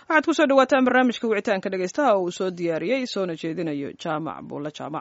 waxaad kusoo dhawaataan barnaamijka wicitaanka dhegeystaha oo uu soo diyaariyey soona jeedinayo jaamac buulle jaamac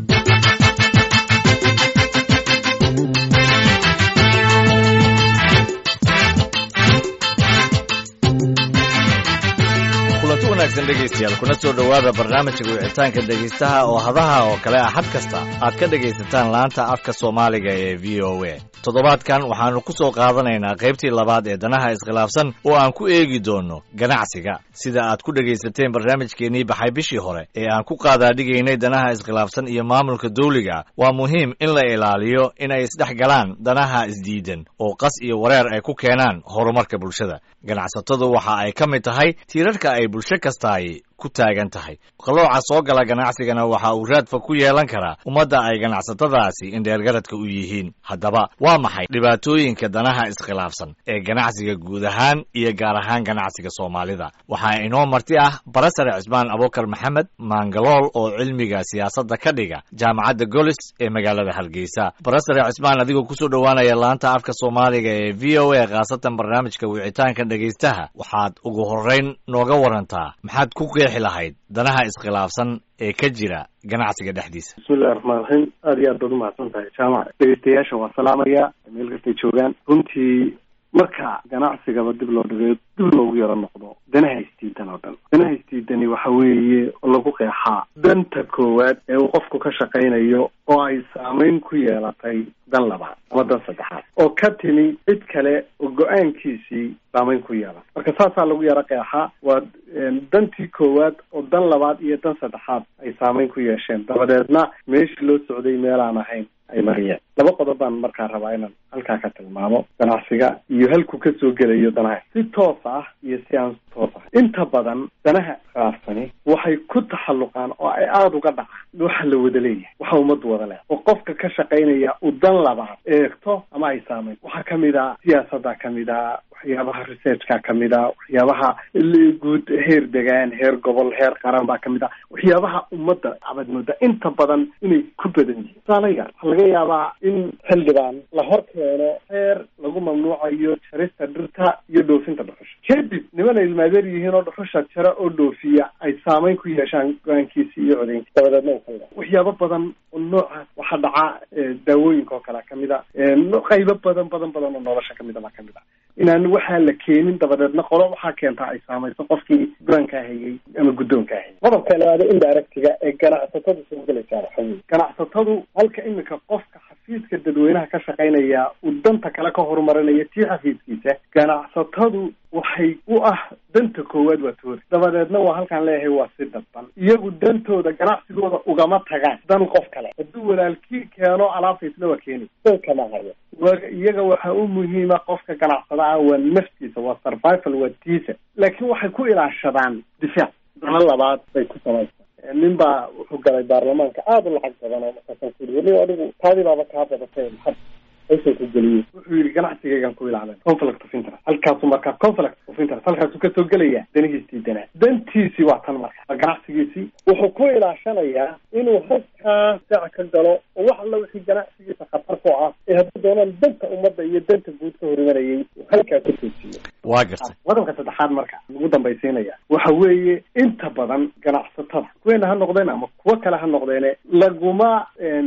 kulanti wanaagsan dhegaystayaal kuna soo dhowaada barnaamijka wicitaanka dhegaystaha oo hadaha oo kale ah xad kasta aad ka dhegaysataan laanta afka soomaaliga ee v o a toddobaadkan waxaannu ku soo qaadanaynaa qaybtii labaad ee danaha iskhilaafsan oo aan ku eegi doonno ganacsiga sida aad ku dhegaysateen barnaamijkeennii baxay bishii hore ee aan ku qaadaadhigaynay danaha iskhilaafsan iyo maamulka dawliga waa muhiim in la ilaaliyo in ay isdhex galaan danaha isdiidan oo qas iyo wareer ay ku keenaan horumarka bulshada ganacsatadu waxa ay ka mid tahay tiirarka ay bulsho kastaay ku taagan tahay qalooca soo gala ganacsigana waxa uu raadfa ku yeelan karaa ummadda ay ganacsatadaasi indheergaradka u yihiin haddaba waa maxay dhibaatooyinka danaha iskhilaafsan ee ganacsiga guud ahaan iyo gaar ahaan ganacsiga soomaalida waxaa inoo marti ah barasare cismaan abukar maxamed maangalool oo cilmiga siyaasadda ka dhiga jaamacadda golis ee magaalada hargeysa barasare cismaan adigoo kusoo dhowaanaya laanta afka soomaaliga ee v o a khaasatan barnaamijka wicitaanka dhegaystaha waxaad ugu horrayn nooga warantaa maxaad ku qeexi lahayd danaha iskhilaafsan ee ka jira ganacsiga dhexdiisa bismillahi raxmaan raxiim aada iyo aad baad umahadsan tahay jaamac dhegeystayaasha waa salaamaya meel kastay joogaan runtii marka ganacsigaba dib loo dhigayo dib loogu yaro noqdo danaha isdiidan oo dhan danaha isdiidani waxa weeye lagu qeexaa danta koowaad ee uu qofku ka shaqaynayo oo ay saameyn ku yeelatay dan labaad ama dan saddexaad oo ka timi cid kale oo go-aankiisii saameyn ku yeelan marka saasaa lagu yaro qeexaa waa dantii koowaad oo dan labaad iyo dan saddexaad ay saameyn ku yeesheen dabadeedna meeshii loo socday meelaan ahayn ay mariyeen laba qodob baan markaa rabaa inaan halkaa ka tilmaamo ganacsiga iyo halku ka soo gelayo danaha si toos ah iyo si aan toos ah inta badan danaha khilaafsani waxay ku taxalluqaan oo ay aada uga dhacaan waxa la wada leeyahay waxa ummaddu wada leehay oo qofka ka shaqaynaya u dan labaad eegto ama ay saameyn waxaa kamid a siyaasadda kamid a waxyaabaha researchka kamid a waxyaabaha guud heer degaan heer gobol heer qaran baa kamid a waxyaabaha ummadda abad mooda inta badan inay ku badan yihiin tusaalayaal waxaa laga yaabaa in xildhibaan la hor keeno heer lagu mamnuucayo jarista dhirta iyo dhoofinta dhuxusha kadib niman ay ilmaadeer yihiin oo dhuxusha jara oo dhoofiya ay saameyn ku yeeshaan go-aankiisi iyo codaynki dabadeedna u kala waxyaabo badan oo noocaas waxaa dhaca daawooyinka oo kale kamid a qaybo badan badan badan oo nolosha kamid a baa kamid a inaan waxaa la keenin dabadeedna qolo waxaa keentaa ay saamayso qofkii go-aankaa hayay ama guddoonkaa hayay qodobka labaada indiractiga ee ganacsatada soo gelaysaa waxa weye ganacsatadu halka iminka qofka xafiiska dadweynaha ka shaqaynaya uu danta kale ka horumarinaya tii xafiiskiisa ganacsatadu waxay u ah danta koowaad waa toori dabadeedna waa halkaan leeyahay waa si dadban iyagu dantooda ganacsigooda ugama tagaan dan qof kale hadduu walaalkii keeno alaabta isna waa keeni dan kama hayo iyaga waxaa u muhiima qofka ganacsada ah waa naftiisa waa survival waa tiisa laakiin waxay ku ilaashadaan difaac dano labaad bay ku samaysaa nin baa wuxuu galay baarlamaanka aada u lacag badan oo markaasan ku yii weli adigu taadii baaba kaa badatay maxad aysan ku geliyey wuxuu yidhi ganacsigaygan ku ilaalin conflict of interest halkaasu markaa conflict of interest halkaasuu kasoo gelaya danihiisii danaa dantiisii waa tan marka ganacsigiisii wuxuu ku ilaashanayaa inuu halkaa saac ka galo oo wax alla wixii ganacsigiisa khatar ku ah ee haddii doonaan danta ummadda iyo danta guud ka horimanayay halkaa ka toosiyo waa gartay qodobka saddexaad marka lagu dambaysiinaya waxa weeye inta badan ganacsatada kuweena ha noqdeen ama kuwo kale ha noqdeene laguma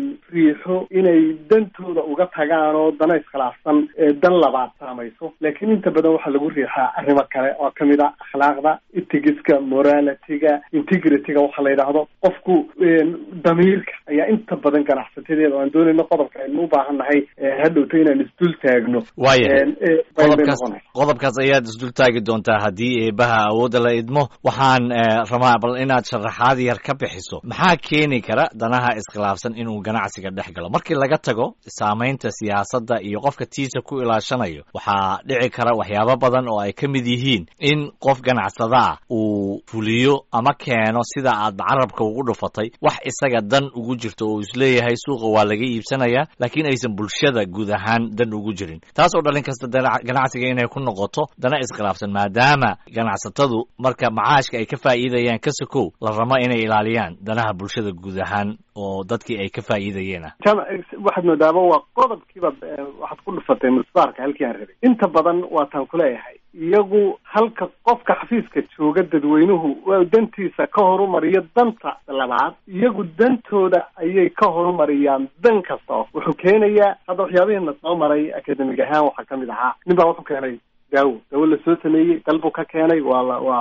riixo inay dantooda uga tagaan oo dana iskhilaafsan dan labaad saamayso laakiin inta badan waxaa lagu riixaa arrimo kale oo kamid a akhlaaqda itigiska moralityga integrityga waxa la yidhaahdo qofku damiirka ayaa inta badan ganacsatadeeda o aan doonayno qodobka aynu u baahan nahay hadhowto inaan isdul taagno waayahay qodobkaas qodobkaas ayaad isdul taagi doontaa haddii eebaha awoodda la idmo waxaan rabaa bal inaad sharaxaad yar ka bixiso maxaa keeni kara danaha iskhilaafsan inuu ganacsiga dhex galo markii laga tago saamaynta siyaasadda iyo qofka tiisa ku ilaashanayo waxaa dhici kara waxyaabo badan oo ay ka mid yihiin in qof ganacsadaa uu fuliyo ama keeno sida aad carabka ugu dhufatay wax isaga dan ugu jirto oo isleeyahay suuqa waa laga iibsanayaa laakiin aysan bulshada guud ahaan dan ugu jirin taas oo dhalin kasta ganacsiga inay ku noqoto dana iskhilaafsan maadaama ganacsatadu marka macaashka ay ka faa'iidayaan ka sokow la rabo inay ilaaliyaan danaha bulshada guud ahaan oo dadkii ay ka faa'iidayeen ah waxaad moodaaba waa qodobkiiba waxaad ku dhufatay musbaarka halkii aan rabay inta badan waataan kuleeyahay iyagu halka qofka xafiiska jooga dadweynuhu waa dantiisa ka horumariyo danta labaad iyagu dantooda ayay ka horumariyaan dan kasta wuxuu keenayaa hadda waxyaabihiina soo maray academic ahaan waxaa kamid ahaa nin baa wuxuu keenay daawo dawo lasoo sameeyey dalbuu ka keenay waa la waa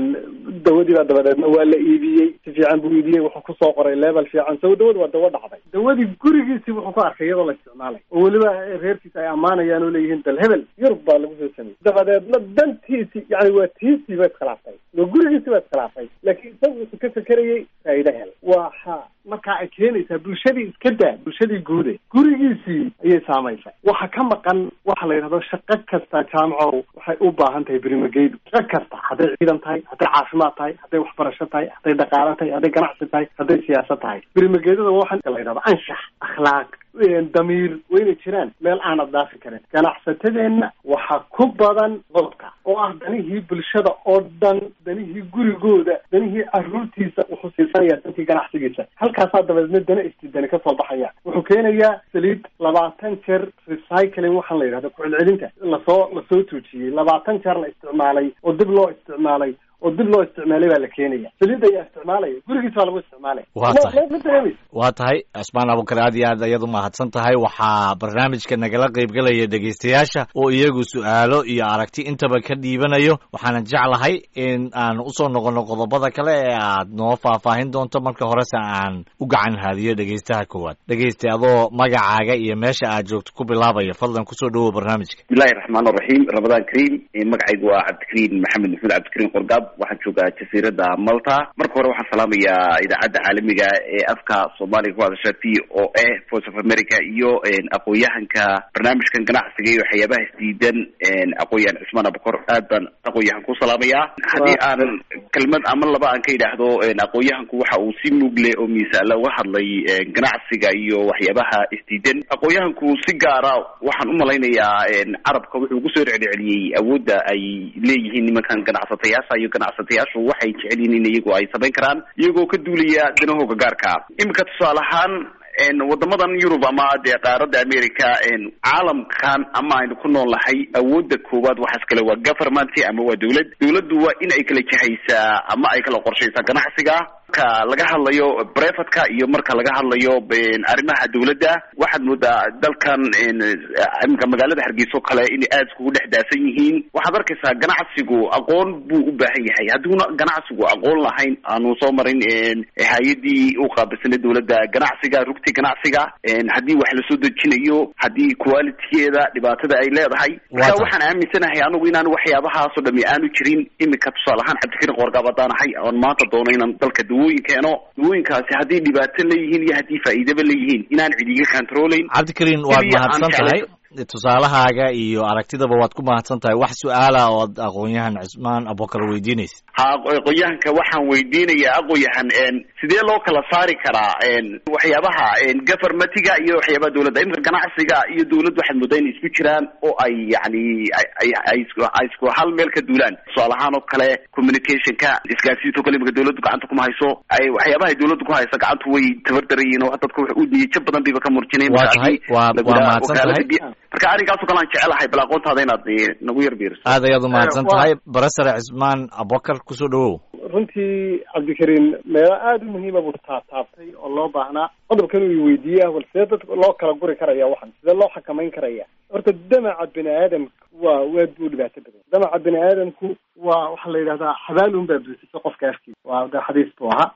dawadii baa dabadeedna waa la iibiyey si fiican buu iibiyey wuxuu kusoo qoray level fiican so dawada waa dawo dhacday dawadii gurigiisii wuxuu ku arkay iyadoo la isticmaalay oo weliba reerkiisa ay ammaanayaan oo leeyihiin dal hebel yurub baa lagu soo sameeyey dabadeedna dantiisii yani waa tiisii ba iskhilaaftay waa gurigiisii ba iskhilaafay laakiin isagu wuxuu ka fekerayay faa'ido hel waxa markaa ay keenaysaa bulshadii iska daa bulshadii guude gurigiisii ayay saamaysay waxa ka maqan waxa la yidhahdo shaqo kasta jaamco waxay u baahan tahay berimageyd shaqo kasta hadday ciidan tahay hadday caafimaad tahay hadday waxbarasho tahay hadday dhaqaalo tahay hadday ganacsi tahay hadday siyaasad tahay berimageedada waxa la yidhahdo anshax akhlaaq damiir wayna jiraan meel aanad dhaafi karin ganacsatadeenna waxaa ku badan qodobka oo ah danihii bulshada oo dhan danihii gurigooda danihii caruurtiisa wuxuu siisanaya dantii ganacsigiisa halkaasaa dabadeedna dana istidani kasoo baxaya wuxuu keenayaa saliid labaatan jeer recycling waxaan la yidhahda ku-celcelinta lasoo lasoo tuujiyey labaatan jeer la isticmaalay oo dib loo isticmaalay oo dib loo isticmaalay baa la keenaya saliid ayaa isticmaalaya gurigiis baa lagu isticmaalaya waa tahay waa tahay cismaan abukar aad iyo aad ayaad umahadsan tahay waxaa barnaamijka nagala qaybgalaya dhegaystayaasha oo iyagu su-aalo iyo aragti intaba ka dhiibanayo waxaana jeclahay in aan usoo noqono qodobada kale ee aad noo faahfaahin doonto marka horese aan u gacan haadiyo dhegaystaha koowaad dhegaysta adoo magacaaga iyo meesha aad joogto ku bilaabaya fadlan kusoo dhawow barnaamijka bismillahi raxmaan raxiim ramadaan kariim magacaygu waa cabdikariim maxamed maxmuud cabdikariim qorgaab waxaan joogaa jasiirada malta marka hore waxaan salaamayaa idaacadda caalamiga ee afka soomaaliga ku hadasha v o a voice of america iyo aqoon-yahanka barnaamijkan ganacsiga iyo waxyaabaha isdiidan aqoon-yahan cismaan abukor aad baan aqoon-yahan ku salaamayaa haddii aan kelmad ama laba aan ka idhaahdo aqoon-yahanku waxa uu si mugle oo miisaala uga hadlay ganacsiga iyo waxyaabaha isdiidan aqoon-yahanku si gaara waxaan umalaynayaa carabka wuxuu kusoo celceliyey awoodda ay leeyihiin nimankan ganacsatayaasha iyo ganacsatayaashu waxay jecel yihiin in iyagu ay samayn karaan iyagoo ka duulaya danahooga gaarka iminka tusaale ahaan wadamadan yurub ama dee qaaradda america caalamkan ama aynu ku nool nahay awoodda koowaad waxaas kale waa government ama waa dawlad dawladdu waa in ay kala jahaysaa ama ay kala qorshaysaa ganacsiga marka laga hadlayo brefatka iyo marka laga hadlayo arrimaha dawladda waxaad moodaa dalkan iminka magaalada hargeysa oo kale inay aada iskugu dhex daasan yihiin waxaad arkaysaa ganacsigu aqoon buu u baahan yahay hadduuna ganacsigu aqoon lahayn aanu soo marin hay-adii u qaabilsanay dawladda ganacsiga rugti ganacsiga haddii wax lasoo dejinayo haddii qualitygeeda dhibaatada ay leedahay marka waxaan aaminsanahay anigu inaan waxyaabahaasoo dhami aanu jirin iminka tusaale ahaan cabdikariin qoorgaab haddaan ahay oon maanta doono inaan dalka dawooyin keeno dawooyinkaasi haddii dhibaato leeyihiin iyo haddii faa'iidaba leeyihiin inaan cid iga controlayn cabdikariin waad mahadsan tahay tusaalahaaga iyo aragtidaba waad ku mahadsan tahay wax su-aala ood aqoon-yahan cismaan abukar weydiinaysa ha aqoon-yahanka waxaan weydiinayaa aqoon-yahan sidee loo kala saari karaa waxyaabaha governmentiga iyo waxyaabaha dawladda iminka ganacsiga iyo dawladdu waxaad moodaa inay isku jiraan oo ay yani ay ay isku hal meel ka duulaan tusaale ahaan oo kale communicationka isgaarsiinta o kale iminka dawladdu gacanta kuma hayso ay waxyaabaha ay dawladdu ku hayso gacantu way tabardarayiin oo dadka wax u niyadjab badan bayba ka murjinayn waa tahay waa waa mahadsan tahay marka arrinkaasoo kale aan jecelahay bal aqoontaada inaad nagu yar biiriso aad ayaad umahadsan tahay barasare cismaan abubakar kusoo dhawow runtii cabdikariin meelo aada u muhiima buu taataabtay oo loo baahnaa qodobkan uu weydiiyey ah bal sidee dadka loo kala guri karaya waxan sidee loo xakamayn karaya horta damaca bini aadamka waa waad buu dhibaato badan damaca bini aadamku waa waxaa la yidhahdaa xabaal un baa buusisa qofka afkiisa waa de xadiis buu ahaa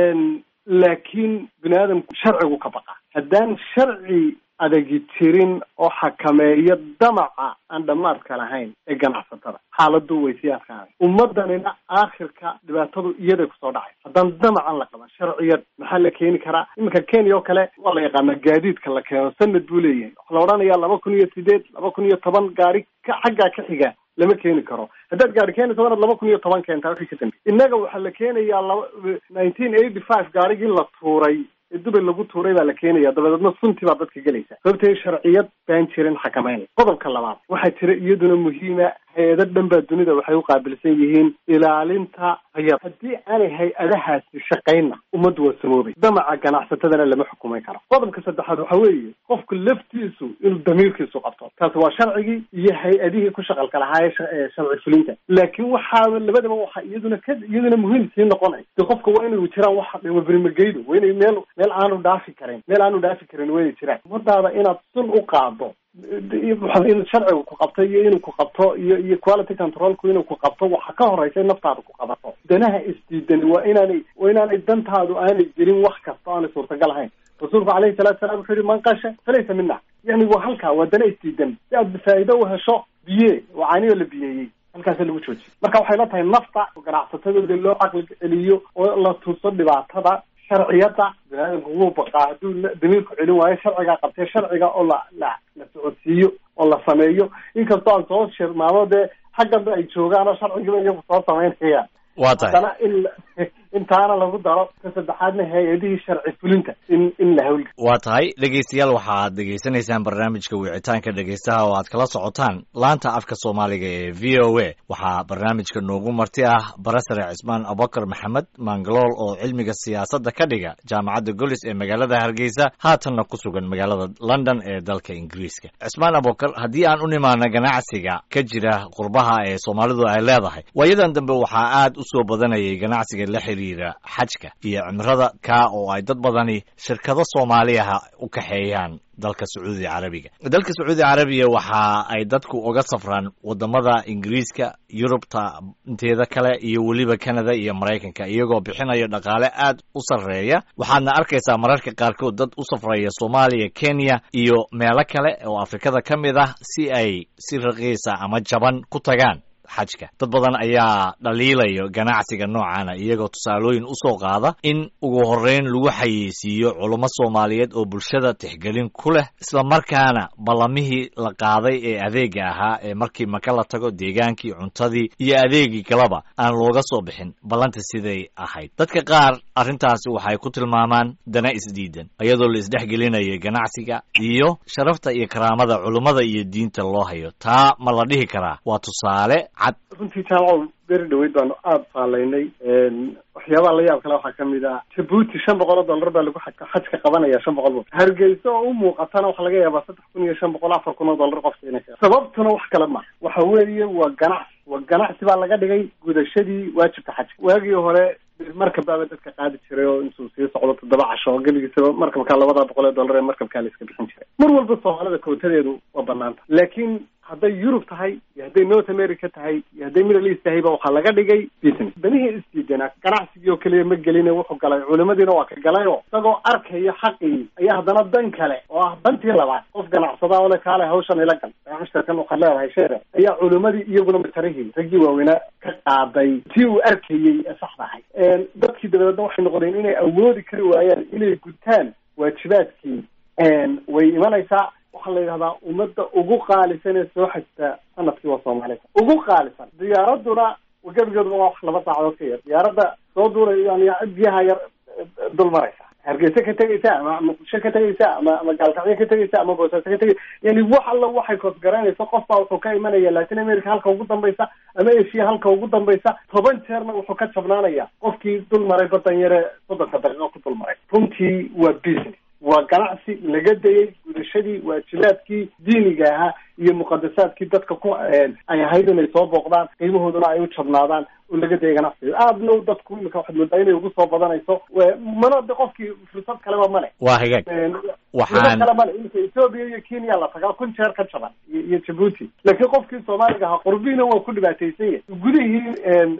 laakiin bini aadamku sharcigu ka baqa haddaan sharci adagi jirin oo xakameeyo damaca aan dhamaadka lahayn ee ganacsatada xaaladu way sii adkaanay ummadanina aakhirka dhibaatadu iyaday kusoo dhacay haddaan damacan la qaban sharciyad maxaa la keeni karaa iminka kenya oo kale waa la yaqaanaa gaadiidka la keeno sanad buu leeyahay waxaa la odhanayaa laba kun iyo sideed laba kun iyo toban gaari ka xaggaa ka xiga lama keeni karo haddaad gaari keenayso wanaad laba kun iyo toban keentaa wixii ka dambe innaga waxaa la keenayaa laba nineteen eighty five gaarigii la tuuray ee dubay lagu tuuray baa la keenaya dabadeedna sunti baa dadka gelaysa sababtee sharciyad baan jirin xakameynay qodobka labaad waxaa jira iyaduna muhiima hay-ado dhan baa dunida waxay u qaabilsan yihiin ilaalinta hayar haddii aanay hay-adahaasi shaqaynna ummaddu waa samoobay damaca ganacsatadana lama xukumay karo qodobka saddexaad waxa weeye qofku laftiisu inuu damiirkiisu qabto taasi waa sharcigii iyo hay-adihii ku shaqalka lahaa ee sharci fulinta laakiin waxaa labadaba waxa iyaduna ka iyaduna muhiim sii noqonay de qofka waa inay jiraan wax waberimageydo waa inay meel meel aanu dhaafi karin meel aanu dhaafi karin waa inay jiraan ummadaada inaad sun u qaado in sharcigu ku qabto iyo inuu ku qabto iyo iyo quality controlku inuu ku qabto waxa ka horeysa in naftaada ku qabato danaha isdiidani waa inaanay waa inaanay dantaadu aanay gelin wax kasta aanay suurtagal ahayn rasuulku alayhi salatu salam wuxuu yihi man qasha falaysa mina yani waa halkaa waa dana isdiidan si aad faa'iido u hesho biye oo caaniyo la biyeeyey halkaasa lagu joojiye marka waxay la tahay nafta oo ganacsatadooda loo caqli celiyo oo la tuso dhibaatada sharciyada biniaadamku wuu baqaa hadduu damiirku celin waayo sharcigaa qabtee sharciga oo la la la socodsiiyo oo la sameeyo inkastoo aan soo shirmaamo dee xagganba ay joogaan oo sharcigiba iyagu soo samaynayaan waa tahay haddana in intaana lagu daro ka saddexaadna hay-adihii sharci fulinta in in la hawlga waa tahay dhegeystayaal waxaad dhegeysanaysaan barnaamijka wicitaanka dhegeystaha oo aad kala socotaan laanta afka soomaaliga ee v o a waxaa barnaamijka noogu marti ah barasare cismaan abubakar maxamed mangalool oo cilmiga siyaasadda ka dhiga jaamacadda golis ee magaalada hargeysa haatanna ku sugan magaalada london ee dalka ingiriiska cismaan abubakar haddii aan u nimaano ganacsiga ka jira qurbaha ee soomaalidu ay leedahay waayadan dambe waxaa aad u soo badanayay ganacsiga la xiriira xajka iyo cimrada kaa oo ay dad badani shirkado soomaaliyaha u kaxeeyaan dalka sacuudi carabiga dalka sacuudi carabiya waxa ay dadku uga safraan wadamada ingiriiska yurubta inteeda kale iyo weliba canada iyo maraykanka iyagoo bixinayo dhaqaale aad u sarreeya waxaadna arkaysaa mararka qaarkood dad u safraya soomaaliya kenya iyo meelo kale oo afrikada ka mid ah si ay si raqiisa ama jaban ku tagaan xajka dad badan ayaa dhaliilayo ganacsiga noocana iyagoo tusaalooyin u soo qaada in ugu horreyn lagu xayeysiiyo culummo soomaaliyeed oo bulshada tixgelin ku leh islamarkaana ballamihii la qaaday ee adeega ahaa ee markii maka la tago deegaankii cuntadii iyo adeegii kaleba aan looga soo bixin ballanta siday ahayd dadka qaar arrintaasi waxay ku tilmaamaan dana isdiidan iyadoo la isdhexgelinayo ganacsiga iyo sharafta iyo karaamada culummada iyo diinta loo hayo taa ma la dhihi karaa waa tusaale cad runtii jaamaco beri dhaweyd baanu aada faalaynay waxyaabaha la yaab kale waxaa kamid ah jabuuti shan boqol oo dollar baa lagu xajka qabanaya shan boqol hargeysa oo u muuqatana waxaa laga yaabaa saddex kun iyo shan boqol afar kun oo dollar qofka inay sababtuna wax kale ma waxa weeye waa ganacsi waa ganacsi baa laga dhigay gudashadii waajibka xajka waagii hore markabbaaba dadka qaadi jiray oo intuu sii socdo toddoba casho oo gebigiisaba markabkaa labada boqol ee dollar ee markabkaa la iska bixin jiray mar walba soomaalida kootadeedu waa banaanta laakiin hadday yurub tahay iyo hadday north america tahay iyo hadday middle east tahayba waxaa laga dhigay business danihii isdiidana ganacsigii oo keliya ma geline wuxuu galay culimadiina waa ka galay oo isagoo arkaya xaqii ayaa haddana dan kale oo ah dantii labaad qof ganacsada oo le kaale hawshan ila gal mushtarkan waxaad leedahay sheere ayaa culimadii iyaguna matarihii raggii waaweynaa ka qaaday tii uu arkayey ee saxda ahay dadkii dabadeedna waxay noqdeen inay awoodi kari waayaan inay gutaan waajibaadkii way imanaysaa waxaa la yidhahdaa ummadda ugu qaalisan ee soo xajta sanadkii waa soomaalida ugu qaalisan diyaaraduna gebigeeduba waa wax laba saacadood ka yar diyaaradda soo duulay yani biyaha yar dul maraysa hargeysa ka tegaysa ama muqdisho ka tegaysa ama ama gaalkacyo ka tegaysa ama boosaaso ka tegaysa yani wax alla waxay koosgaraynaysa qof baa wuxuu ka imanaya latin america halka ugu dambaysa ama asia halka ugu dambaysa toban jeerna wuxuu ka jabnaanaya qofkii dul maray badan yare soddonka daqiiqo ku dul maray runtii waa business waa ganacsi laga dayay gudashadii waajibaadkii diiniga ahaa iyo muqadasaadkii dadka ku ay ahayd inay soo booqdaan qiimahooduna ay u jabnaadaan oo laga dayay ganacsiga aadna dadku imika waxaad moodaa inay ugu soo badanayso mana de qofkii fursad kaleba male waa hagaag waxaan kale male imika ethoobia iyo kenya la tagaa kun jeer ka jaban iyo jabuuti laakiin qofkii soomaaliga ahaa qurbihiina waa ku dhibaataysan yahy gudihii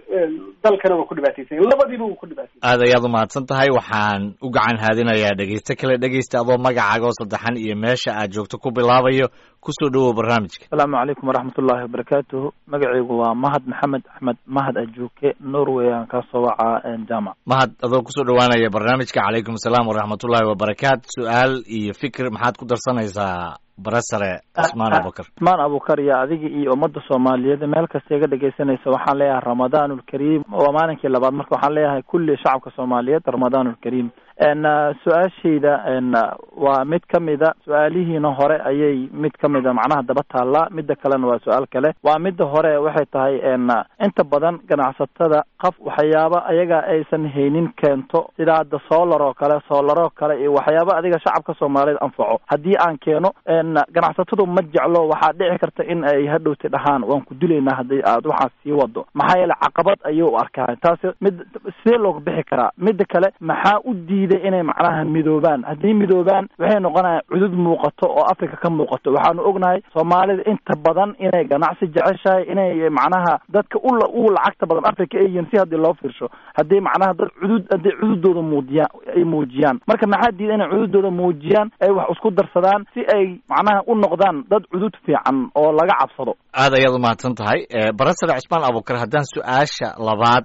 dalkana waa ku dhibaataysan yahy labadiiba wuu ku dhibaataysan aad ayaad umahadsan tahay waxaan u gacan haadinayaa dhegeyste kale dhegeysta adoo magacaaga oo saddexan iyo meesha aad joogto ku bilaabayo kusoo dhawow barnaamijka asalaamu calaykum waraxmat ullaahi wabarakaatuhu magacaygu waa mahad maxamed axmed mahad ajuuke norway aan kasoo wacaa jamac mahad adoo kusoo dhawaanaya barnaamijka calaykum asalaam waraxmatullaahi wabarakaatu su-aal iyo fikir maxaad ku darsanaysaa barasare cismaan abubakar cismaan abubakar iyo adiga iyo ummadda soomaaliyeed meel kasta iga dhegaysanaysa waxaan leeyahay ramadaanulkariim waa maalinkii labaad marka waxaan leeyahay kulli shacabka soomaaliyeed ramadaanulkariim su-aashayda waa mid ka mida su-aalihiina hore ayay mid ka mida macnaha daba taallaa midda kalena waa su-aal kale waa midda hore waxay tahay inta badan ganacsatada qaf waxyaaba ayaga aysan haynin keento sida hadda solar oo kale solaroo kale iyo waxyaaba adiga shacabka soomaaliyeed anfaco haddii aan keeno ganacsatadu ma jeclo waxaa dhici karta in ay hadhowta dhahaan waan ku dilaynaa haddii aad waxaas sii wado maxaa yeele caqabad ayuu u arkaa taasi mid sidee looga bixi karaa midda kale maxaa u diiday inay macnaha midoobaan haddii midoobaan waxay noqonayaan cudud muuqato oo africa ka muuqato waxaanu ognahay soomaalida inta badan inay ganacsi jeceshahay inay macnaha dadka u u lacagta badan africa ay yihiin si haddii loo fiirsho haddii macnaha dad cudud haddii cududooda muujiyaan ay muujiyaan marka maxaa diida inay cududooda muujiyaan ay wax isku darsadaan si ay macnaha u noqdaan dad cudud fiican oo laga cabsado aad ayaad umahadsan tahay barasare cismaan abukar haddaan su-aasha labaad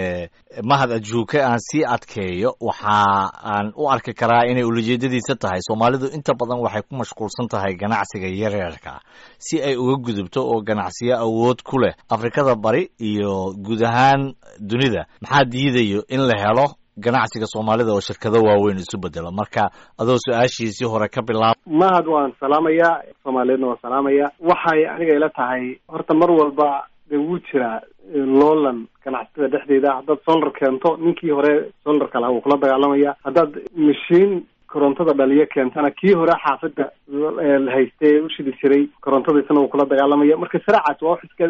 mahad ajuuke aan sii adkeeyo waxa aan u arki karaa inay ulajeedadiisa tahay soomaalidu inta badan waxay ku mashquulsan tahay ganacsiga yaryarka si ay uga gudubto oo ganacsiyo awood ku leh afrikada bari iyo guud ahaan dunida maxaa diidayo in la helo ganacsiga soomaalida oo shirkado waaweyn isu bedelo marka adoo su-aashiisii hore ka bilaab mahad waan salaamayaa soomaaliyeedna waan salaamaya waxay aniga ila tahay horta mar walba dee wuu jiraa loolan ganacsatada dhexdeeda haddaad solar keento ninkii hore solarka laha wuu kula dagaalamaya haddaad mashiin korontada dhaliyo keentana kii hore xaafadda haystee u shidi jiray korontada isna wuu kula dagaalamaya marka saraacaas waa wax iska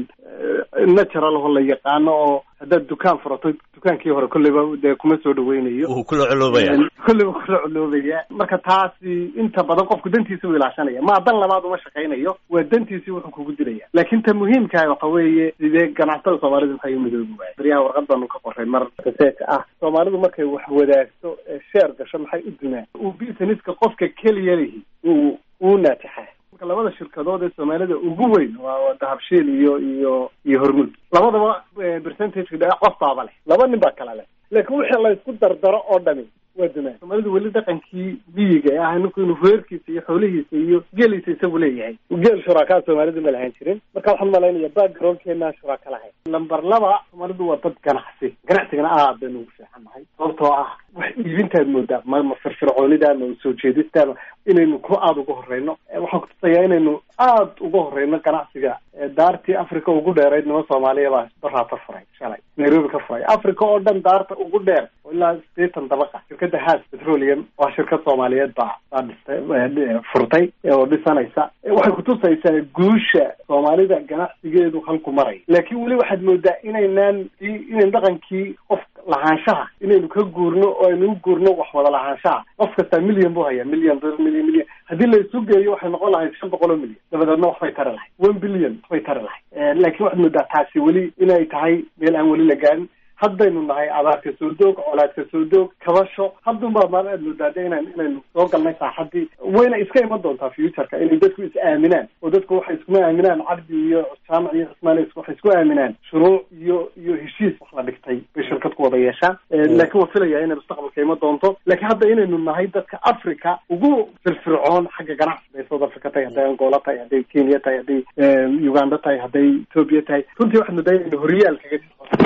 natural oo la yaqaano oo haddaad dukaan furato dukaankii hore kolleyba dee kuma soo dhaweynayo wuu kula coloobaya kolleyba kula coloobaya marka taasi inta badan qofku dantiisa u ilaashanaya ma dan labaad uma shaqaynayo waa dantiisii wuxuu kugu dilaya laakiin ta muhiimkaha waxa weeye sidee ganacsatada soomaalida maxay umidoobi waaya baryaha warqad baanu ka qoray mar research ah soomaalidu markay wax wadaagto sheer gasho maxay u dumaan uu businesska qofka keliya lihi uu uu naajixaa marka labada shirkadood ee soomaalida ugu weyn waa dahabshiil iyo iyo iyo hormuud labadaba percentage qof baaba leh laba nin baa kala leh laakiin wixii la isku dardaro oo dhami waa dumaan soomaalidu weli dhaqankii miyiga ah ninku inuu reerkiisa iyo xoolihiisa iyo geeliisa isagu leeyahay geel shuraakaa soomaalidu ma lahaan jirin marka waxaan malaynaya backgroundkeena shuraaka lahayn lamber laba soomaalidu waa dad ganacsi ganacsigana aad baynu ugu fiicannahay sababtoo ah wax iibintaad moodaa ma ma firfircoonida ma soo jeedistaan inaynu ku aada uga horeyno waxaan kutusayaa inaynu aada uga horeyno ganacsiga daartii africa ugu dheerayd nima soomaaliya baa baraata furay shalay nairobi ka furay africa oo dhan daarta ugu dheer oo ilaa sideetan dabaqa shirkadda has petroleum waa shirkad soomaaliyeed baa baa dhistay furtay oo dhisanaysa waxay kutusaysaa guusha soomaalida ganacsigeedu halku maray laakiin weli waxaad moodaa inaynaan inayn dhaqankii qof lahaanshaha inaynu ka guurno oo aynu u guurno wax wada lahaanshaha qof kastaa milyan buu hayaa milyan milyan milyan haddii la isu geeyo waxay noqon lahayd shan boqol oo milyan dabadeedna waxbay tari lahayd one billion waxbay tari lahayd laakiin waxaad moodaa taasi weli inay tahay meel aan weli la gaarin haddaynu nahay abaarka soo doog colaadka soo doog kabasho haddunbaa maal aad moodaade inan inaynu soo galnay saaxadii wayna iska iman doontaa futureka inay dadku is aaminaan oo dadku waxay iskuma aaminaan cabdi iyo jaamac iyo cismaan waxay isku aaminaan shuruuc iyo iyo heshiis wax la dhigtay bay shirkad ku wada yeeshaan laakiin waa filaya inay mustaqbalka iman doonto laakiin hadda inaynu nahay dadka africa ugu firfircoon xagga ganacsiga ay south africa tahay hadday angola tahay hadday kenya tahay hadday uganda tahay hadday ethoopia tahay runtii waxaad moodaa inaynu horiyaal kaga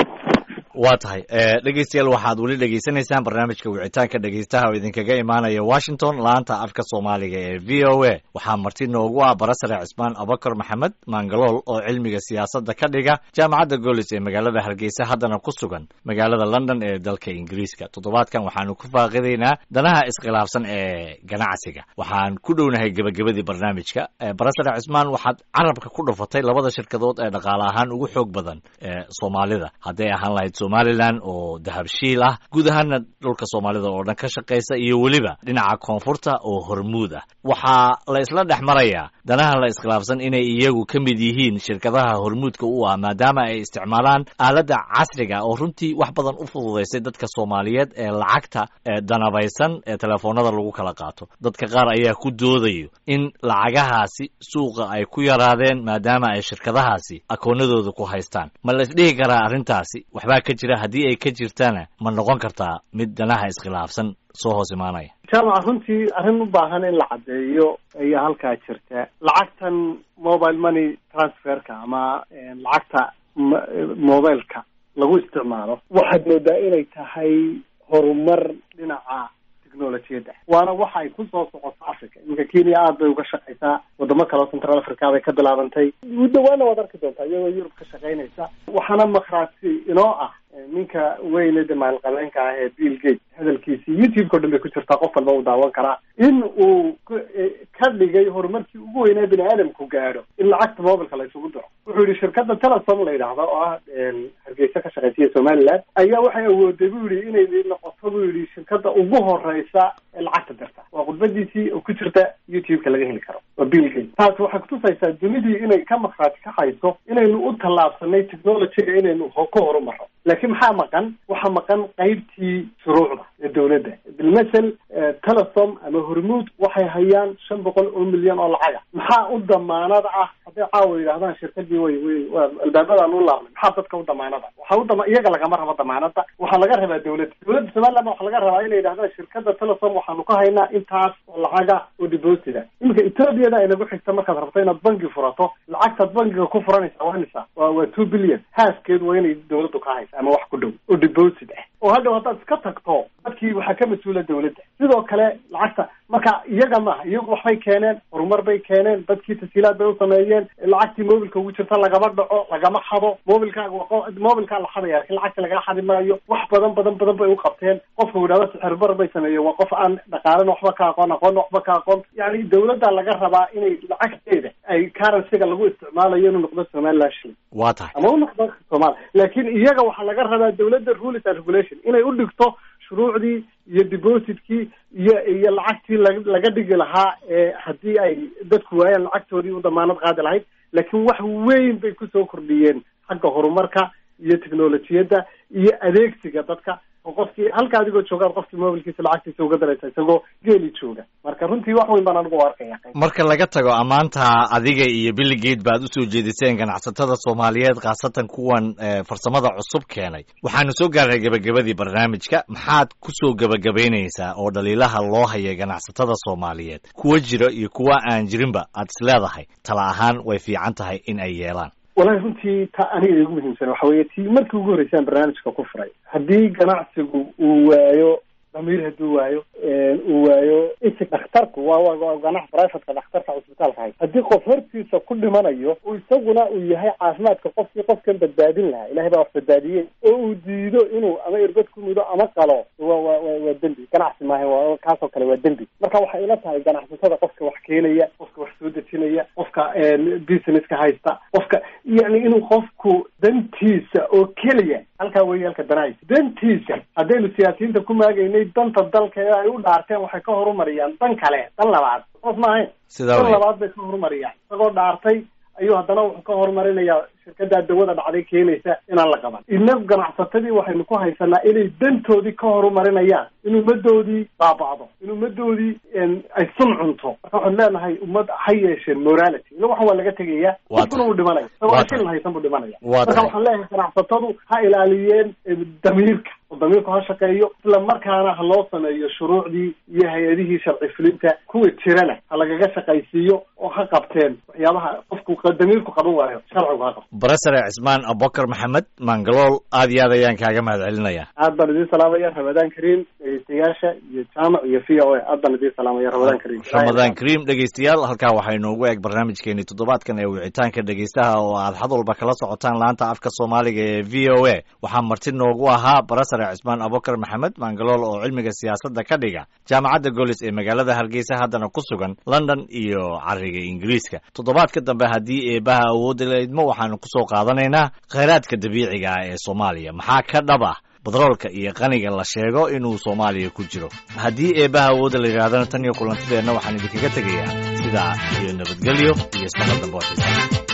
waa tahay dhegeystayaal waxaad weli dhegeysanaysaan barnaamijka wicitaanka dhegeystaha oo idinkaga imaanaya washington laanta afka soomaaliga ee v o a waxaa marti noogu ah barasare cismaan abakar maxamed mangalool oo cilmiga siyaasadda ka dhiga jaamacadda golis ee magaalada hargeysa haddana ku sugan magaalada london ee dalka ingiriiska toddobaadkan waxaanu ku faaqidaynaa danaha iskhilaafsan ee ganacsiga waxaan ku dhownahay gebagabadii barnaamijka barasare cismaan waxaad carabka ku dhufatay labada shirkadood ee dhaqaale ahaan ugu xoog badan ee soomaalida hadday ahaan lahayd somalilan oo dahabshiil ah guud ahaana dhulka soomaalida oo dhan ka shaqaysa iyo weliba dhinaca koonfurta oo hormuud ah waxaa la isla dhex marayaa danaha la iskhilaafsan inay iyagu ka mid yihiin shirkadaha hormuudka u ah maadaama ay isticmaalaan aaladda casriga oo runtii wax badan u fududaysay dadka soomaaliyeed ee lacagta danabaysan ee telefoonada lagu kala qaato dadka qaar ayaa ku doodayo in lacagahaasi suuqa ay ku yaraadeen maadaama ay shirkadahaasi akoonadooda ku haystaan ma la isdhihi karaa arrintaasi waxbaa ka jira haddii ay ka jirtana ma noqon kartaa mid danaha iskhilaafsan soo hoos imaanaya jaamac runtii arrin u baahan in la caddeeyo ayaa halkaa jirta lacagtan mobile money transferka ama lacagta mobileka lagu isticmaalo waxaad moodaa inay tahay horumar dhinaca technolojiyadda waana waxa ay kusoo socoto africa iminka kenya aad bay uga shaqaysaa wadamo kale oo central africa bay ka bilaabantay dhawaana waad arki doontaa iyadoo yurub ka shaqaynaysa waxaana makhraati inoo ah ninka weyne de maalqabeenka ah ee bill gate hadalkiisi youtube-ka o dhan bay ku jirtaa qof walba uu daawan karaa in uu ka dhigay horumarkii ugu weynaa bini aadamku gaadho in lacagta mobilka la isugu diro wuxuu yihi shirkadda telesom la yidhaahdo oo ah hargeysa ka shaqaysiya somaliland ayaa waxay awooday bu yihi inay noqoto bu yihi shirkadda ugu horeysa ee lacagta dirta waa khudbadiisii oo ku jirta youtube-ka laga heli karo waa bill gate taasi waxay kutusaysaa dunidii inay ka makhraati kacayso inaynu u tallaabsanay technologyga inaynu ku horumaro laakiin maxaa maqan waxaa maqan qaybtii shuruucda ee dawladda bilmasel telesom ama hormuud waxay hayaan shan boqol oo milyan oo lacaga maxaa u damaanada ah hadday caawa yidhahdaan shirkadii way way albaabadaan u laabnay maxaa dadka u damaanada waxaa udama iyaga lagama rabo damaanada waxaa laga rabaa dawladda dawladda somaliland waxaa laga rabaa inay yidhahdaan shirkada telesom waxaanu ka haynaa intaas oo lacaga oo deposita iminka ethoobiada ay nagu xigta markaad rabto inaad bangi furato lacagtaad bangiga ku furanaysa waanisa waa waa two billion haaskeed waa inay dawladdu ka haysa ama wax ku dhow oo deposit ah oo hadhow haddaad iska tagto dadkii waxaa ka mas-uula dawladda sidoo kale lacagta marka iyaga maaha iyagu waxbay keeneen horumar bay keeneen dadkii tasiilaad bay u sameeyeen lacagtii mobilka ugu jirta lagama dhaco lagama xado mobilkaaga mobilkaa la xadaya lakin lacagta lagaa xadi maayo wax badan badan badan bay u qabteen qofka yidhahdo sixirbar bay sameeyeen waa qof aan dhaqaalana waxba ka aqoon aqoonna waxba ka aqoon yani dawladda laga rabaa inay lacagteeda ay currencyga lagu isticmaalayo inuu noqdo somaliland shilling waa tahay ama u noqdo somalia laakiin iyaga waxaa laga rabaa dawladda rules and regulation inay u dhigto shuruucdii iyo depositkii iyo iyo lacagtii la laga dhigi lahaa ee haddii ay dadku waayaan lacagtoodii u damaanad qaadi lahayd laakiin wax weyn bay kusoo kordhiyeen xagga horumarka iyo technolojiyadda iyo adeegsiga dadka oo qofkii halka adigoo joogaad qofkii mobilkiisa lacagtiisa uga daraysa isagoo geeli jooga marka runtii wax weyn baan anigu u arkaya marka laga tago ammaanta adiga iyo billigate baad usoo jeediseen ganacsatada soomaaliyeed khaasatan kuwan farsamada cusub keenay waxaanu soo gaarnay gebagabadii barnaamijka maxaad kusoo gebagabaynaysaa oo dhaliilaha loo haya ganacsatada soomaaliyeed kuwa jira iyo kuwa aan jirinba aad is leedahay tala ahaan way fiican tahay in ay yeelaan walahi runtii ta aniga igu muhiimsan waxa weeye tii markii ugu horreysaan barnaamijka ku furay haddii ganacsigu uu waayo damiir hadduu waayo uu waayo isig dhakhtarku waa waa ganac privateka dhakhtarka cusbitaalka hay haddii qof hortiisa ku dhimanayo uu isaguna uu yahay caafimaadka qofkii qofkan badbaadin lahaa ilahay baa wax badbaadiyey oo uu diido inuu ama irbad ku mudo ama qalo wa wa wa waa dembi ganacsi maaha waa kaasoo kale waa dembi marka waxay ila tahay ganacsatada qofka wax keenaya qofka wax soo dejinaya qofka businesska haysta qofka yani inuu qofku dantiisa oo keliya halkaa weeye halka danahaysa dantiisa haddaynu siyaasiyiinta ku maagaynay danta dalka ee ay u dhaarteen waxay ka horumariyaan dan kale dan labaad qof ma ahayn dan labaad bay ka horumariyaan isagoo dhaartay ayuu haddana wuxuu ka horumarinayaa shirkaddaa dawada dhacday keenaysa inaan la qaban inagu ganacsatadii waxaynu ku haysanaa inay dantoodii ka horumarinayaan in ummadoodii baaba'do in ummadoodii ay sun cunto marka waxaanu leenahay ummad ha yeesheen morality ila waxan waa laga tegaya qofkuna uu dhimanaya isagoo aan shilin haysan buu dhimanaya marka waxaan leeyahay ganacsatadu ha ilaaliyeen damiirka oo damiirku ha shaqeeyo isla markaana ha loo sameeyo shuruucdii iyo hay-adihii sharci fulinta kuwa jirana ha lagaga shaqaysiiyo oo ha qabteen waxyaabaha qofku damiirku qaban waayo sharcigu ha qabto barasare cismaan abubakar maxamed mangalool aad iyo aad ayaan kaaga mahad celinaya aad baan idiin salaamaya ramadaan kariim dhegeystayaasha iyo jaamac iyo v o a aad baan idiin salaamaya ramadaan kariim ramadaan kariim dhegeystayaal halkaa waxaa inoogu eg barnaamijkeeni toddobaadkan ee wicitaanka dhegeystaha oo aad xad walba kala socotaan laanta afka soomaaliga ee v o a waxaa marti noogu ahaa barasare cismaan abubakar maxamed mangalool oo cilmiga siyaasadda ka dhiga jaamacadda golis ee magaalada hargeysa haddana ku sugan london iyo cariga ingiriiska toddobaadka dambe haddii eebaha awoodda la idmo waxaanu kusoo qaadanaynaa khayraadka dabiiciga ah ee soomaaliya maxaa ka dhab ah batroolka iyo qaniga la sheego inuu soomaaliya ku jiro haddii eebaha awoodda la yidhahdana tan iyo kulantideenna waxaan idinkaga tegayaa sidaa iyo nabadgelyo iyo sanad dambe oo xiisa